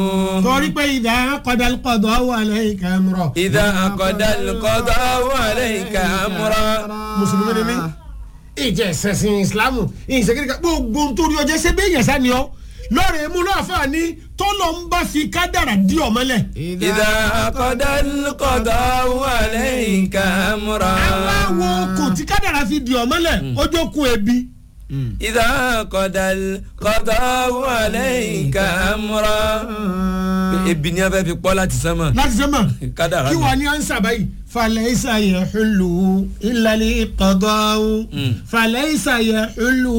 torí pé ìdá kọ́dà kọ́dọ̀ wà lẹ́yìn kẹ́mùrọ̀. ìdá àkọ́dá kọ́dọ̀ wà lẹ́yìn kàmúrọ̀. mùsùlùmí ni mí ìjẹ́ ìṣẹ̀sìn ìsìlámù ìṣèkéde gbogbo nítorí ọjọ́ ṣe bẹ́ẹ̀ yẹn sani ọ́ lọ́rẹ̀ mú náà fà ní tọ́lọ̀ ń bá fi kádàrà dí ọmọlẹ̀. ìdá àkọ́dá kọ́dọ̀ wà lẹ́yìn kàmúrọ̀. aláwo kò tí kádàrà fi dí ọmọlẹ̀ ọjọ́ kun ebi. ìdá àkọ́dá kọ́dọ̀ wà lẹ́yìn kàmúrọ̀. ebi ni a fẹ́ fi pọ́ láti sánmà. láti sẹ́mà kádàrà kí ni. wàá ní ansa báyìí falẹ̀ isa yẹ xulu ilali kọ́dọ̀ falẹ̀ isa yẹ xulu